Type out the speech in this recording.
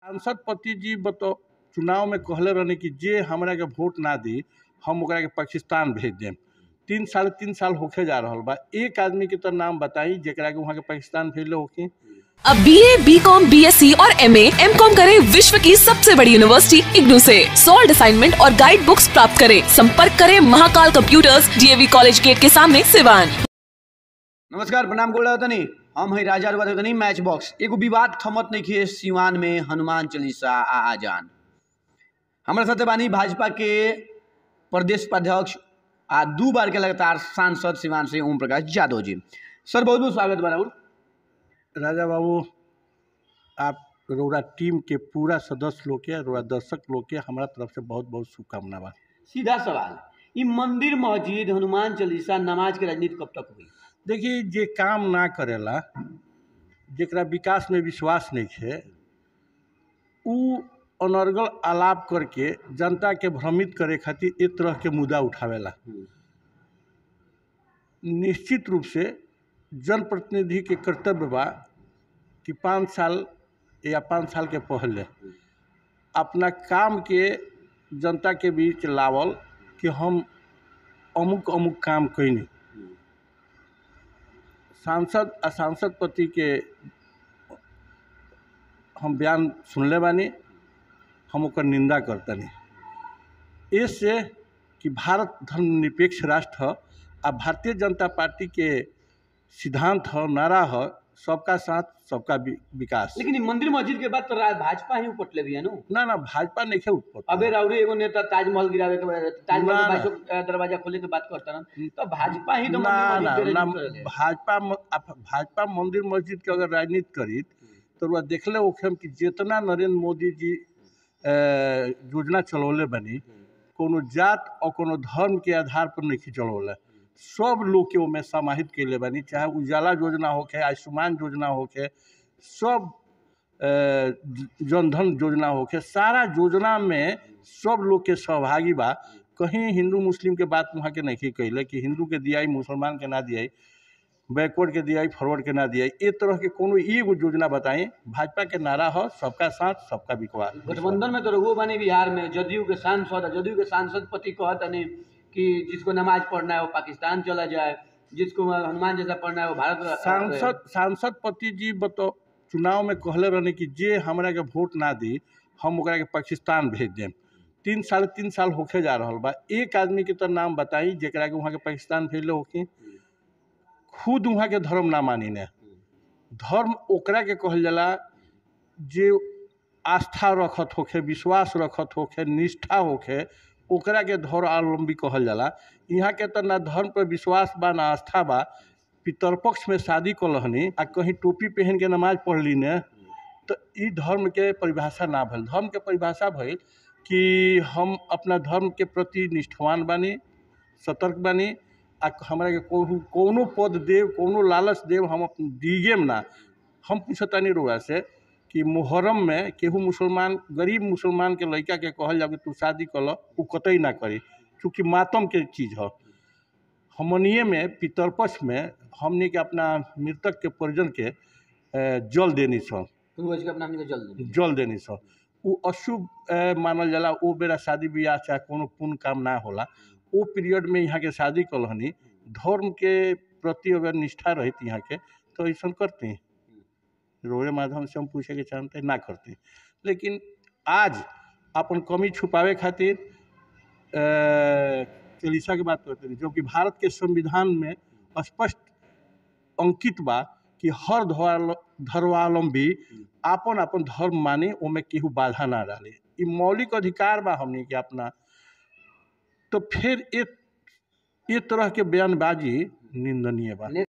सांसद पति जी बतो चुनाव में कहले रहने कि जे हमरा के वोट ना दी हम ओकरा के पाकिस्तान भेज देम तीन साल तीन साल होखे जा रहल बा एक आदमी के तो नाम बताई जेकरा के वहाँ के पाकिस्तान भेजले होखी अब B A B com B S C और एम एम कॉम करे विश्व की सबसे बड़ी यूनिवर्सिटी इग्नू से सॉल्ड असाइनमेंट और गाइड बुक्स प्राप्त करें संपर्क करें Mahakal computers DAV college gate के सामने सिवान नमस्कार प्रणाम गोल तनी हम है राजा रुआ तनी मैच बॉक्स एगो विवाद थमत नहीं किए सिवान में हनुमान चालीसा आ आजान हमारे साथे बानी भाजपा के प्रदेश उपाध्यक्ष आ दू बार के लगातार सांसद सिवान से ओम प्रकाश यादव जी सर बहुत बहुत स्वागत बा राहुल राजा बाबू आप रोरा टीम के पूरा सदस्य लोग के रोरा दर्शक लोग के हमारा तरफ से बहुत बहुत शुभकामना बा सीधा सवाल ई मंदिर मस्जिद हनुमान चालीसा नमाज के राजनीति कब तक हुई देखिए जे काम ना करेला जेकरा विकास में विश्वास नहीं है उ अनर्गल आलाप करके जनता के भ्रमित करे खातिर एक तरह के मुद्दा उठावेला निश्चित रूप से जनप्रतिनिधि के कर्तव्य बा कि पाँच साल या पाँच साल के पहले अपना काम के जनता के बीच लावल कि हम अमुक अमुक काम कैनी सांसद आ सांसद पति के हम बयान सुनले बानी हम ओकर निंदा करतनी इससे कि भारत धर्मनिरपेक्ष राष्ट्र ह आ भारतीय जनता पार्टी के सिद्धांत ह नारा ह सबका साथ सबका वि- विकास लेकिन ई मंदिर मस्जिद के बाद तो रा- भाजपा ही उपटले भी है नु ना ना भाजपा नहीं है उत्पत्ति अबे राउरी एगो नेता ताजमहल गिरावे के ताजमहल ना, के ना। बाईसो दरवाजा खोले के बात करता रहन तो भाजपा ही तो ना मंदिर ना मस्जिद के ना राजनीति करेले। भाजपा म- आप- भाजपा मंदिर मस्जिद के अगर राजनीति करी तो वह देखले होखम कि जितना नरेंद्र मोदी जी अ, योजना चलौले बनी कोनो जात और कोनो धर्म के आधार पर नहीं चलौले सब लोग के ओमे समाहित कैले बनी चाहे उजाला योजना होके आयुष्मान योजना होके सब अ, ज- जनधन योजना होके सारा योजना में सब लोग के सहभागी बा कहीं हिंदू मुस्लिम के बात वहाँ के नहीं कैले कि हिंदू के दियाई मुसलमान के ना दियाई बैकवर्ड के दियाई फॉरवर्ड के ना दियाई ए तरह के कोनो एगो योजना बताई भाजपा के नारा हो सबका साथ सबका विकास गठबंधन में तो रघुओ बने बिहार में जदयू के सांसद जदयू के सांसद पति कहत नहीं कि जिसको नमाज पढ़ना है वो पाकिस्तान चला जाए जिसको हनुमान जैसा पढ़ना है वो भारत सांसद सांसद पति जी बतो चुनाव में कहले रहने कि जे हमरा के वोट ना दी हम ओकरा के पाकिस्तान भेज देम तीन साल तीन साल होखे जा रहल बा एक आदमी के तो नाम बताई जेकरा के वहाँ के पाकिस्तान भेजले होखी खुद वहाँ के धर्म ना मानी ने धर्म ओकरा के कहल जाला जे आस्था रखत होखे विश्वास रखत होखे निष्ठा होखे ओकरा के धर्मावलंबी कहल जाला यहाँ के तो ना धर्म पर विश्वास बा ना आस्था बा पितरपक्ष में शादी कलहनी आ कहीं टोपी पहन के नमाज पढ़ली ने तो ई धर्म के परिभाषा ना भइल धर्म के परिभाषा भइल कि हम अपना धर्म के प्रति निष्ठावान बानी सतर्क बानी आ हमरा के कोनो कोनो पद देव कोनो लालच देव हम अपन दीगेम ना हम पूछतानी रुआ से कि मुहर्रम में केहू मुसलमान गरीब मुसलमान के लड़का के कहल जाओ कि तू शादी कल उ कतई ना करी चूँकि मातम के चीज़ ह हमनिए में पितरपक्ष में हमनी के अपना मृतक के परिजन के अ, जल देनी सन पूर्वज के अपना हमनी के जल देनी। जल देनी सन उ अशुभ अ, मानल जाला ओ बेरा शादी ब्याह चाहे कोनो पुण्य काम ना होला ओ पीरियड में यहाँ के शादी कलहनी धर्म के प्रति अगर निष्ठा रहित यहाँ के तो ऐसा करती रोए माध्यम से हम पूछे के चाहते ना करती लेकिन आज अपन कमी छुपावे खातिर अ, चालीसा की बात करते हैं जो कि भारत के संविधान में स्पष्ट अंकित बा कि हर धर्म- धर्मावलंबी आपन आपन धर्म माने ओमे केहू बाधा ना डाले ई मौलिक अधिकार बा हमनी के अपना तो फिर एक ये तरह के बयानबाजी निंदनीय बा